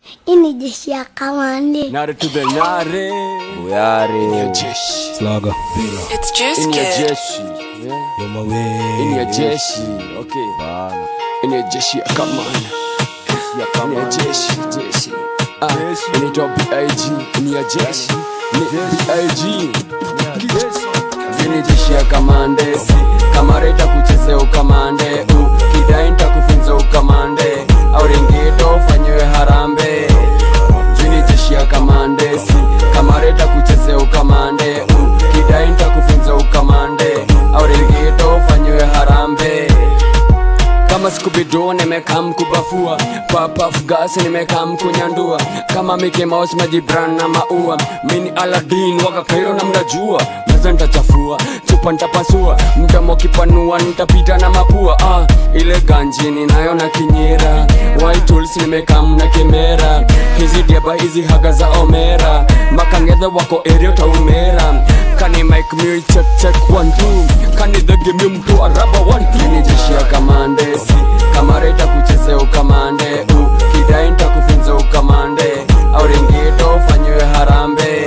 Hii ni jeshi ya kamande. Nare to the nare. Ini ya jeshi. Slaga, It's Juice Ini ya Kid. jeshi. Yeah. yo mawe. Ini ya jeshi. Okay. Ini ya jeshi ya kamanda. Ini ya jeshi, jeshi. Ah, inaitwa BIG. Ini ya jeshi. Ni BIG. Ini jeshi ya kamande. Kamare itakuchezea ukamande. Uh, Kidai nitakufunza ukamande. Au ringito ufanyiwe harambe. Jini jeshi ya kamande. Kamare itakuchezea ukamande. Uh, Kidai nitakufunza ukamande. Au ringito ufanyiwe harambe kama skubido nimekam kubafua papaf gas nimekam kunyandua kama Mickey Mouse majibran na maua mini Aladdin waka Kairo na mnajua meza nitachafua chupa nitapasua mdomo kipanua nitapita na mapua ah, ile ganji ninayo na kinyera white tools nimekam na kimera hizi diaba hizi haga za omera makangedha wako area taumera kani mike me check check one two kani the game mtu araba one two ni jeshi ya kamande kamare itakuchezea ukamande uh, kidai nitakufunza ukamande au ringito ufanyiwe harambe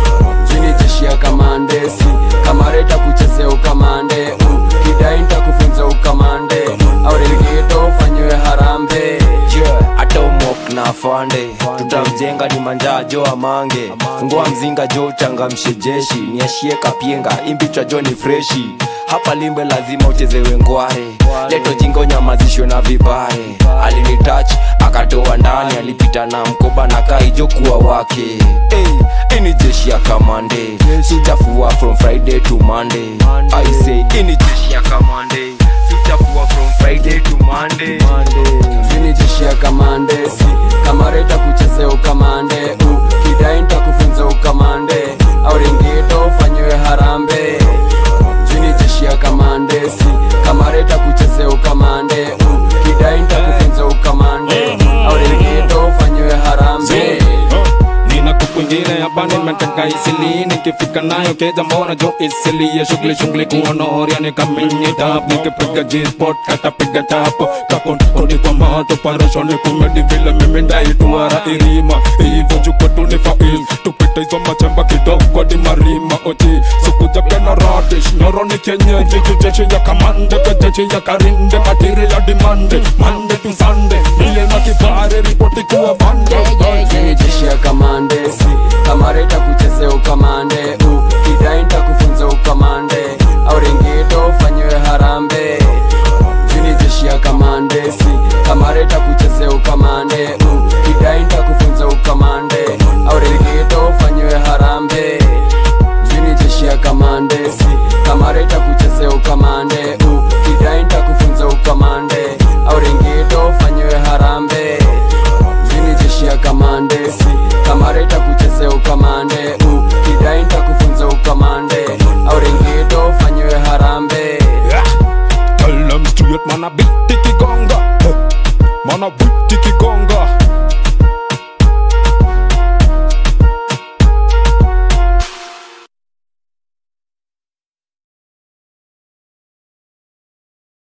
jini jeshi ya kamande kamare itakuchezea ukamande uh, kidai nitakufunza ukamande au ringito ufanyiwe harambe Yeah, hata umok na afande tutamjenga ni manjaa jo amange fungua mzinga jo uchangamshe jeshi niashie kapienga imbichwa jo ni freshi hapa limbe lazima uchezewe ngware leto jingo nyamazishwe na vibare alinitach akatoa ndani alipita na mkoba na kaijo kuwa wake hey, ini jeshi ya kamande sijafua from friday to monday i say ini jeshi ya kamande sijafua from friday to monday, monday. Jini jeshi ya kamande kamare itakuchezea ukamande uh, kidai nitakufunza ukamande au ringito ufanyiwe harambe jini jeshi ya kamande kamare itakuchezea ukamande uh, kidai nitakufunza ukamande au ringito ufanyiwe harambe nina kuku ingine hapa nimeteka isili nikifika nayo keja mbona jo isili ya shughuli shughuli kuonoria nikamenye tap nikipiga G-spot katapiga tapo kakon koni kwa mato parashoni kumedi vile mimi ndaituara irima hivyo jukwetu ni faiz tupite hizo machemba kidogo di marima oji sukuja pena radish nyoro ni kienyeji jujeshi ya kamande kejeshi ya karinde matiri ya dimande mande tu sande ile na kibare ripoti kuwa vande Jini jeshi ya kamande kamare itakuchezea ukamande uh, kidai nitakufunza ukamande au ringito ufanyiwe harambe jini jeshi ya kamande kamare itakuchezea ukamande uh, kidai nitakufunza ukamande au ringito ufanyiwe harambe jini jeshi ya kamande kamare itakuchezea ukamande uh, kidai nitakufunza ukamande au ringito ufanyiwe harambe jini jeshi ya kamande kamare itakuchezea ukamande uh, kidai nitakufunza ukamande au ringito ufanyiwe harambe Tell them straight, man, a beat tiki gonga. Huh. Man, a beat tiki gonga.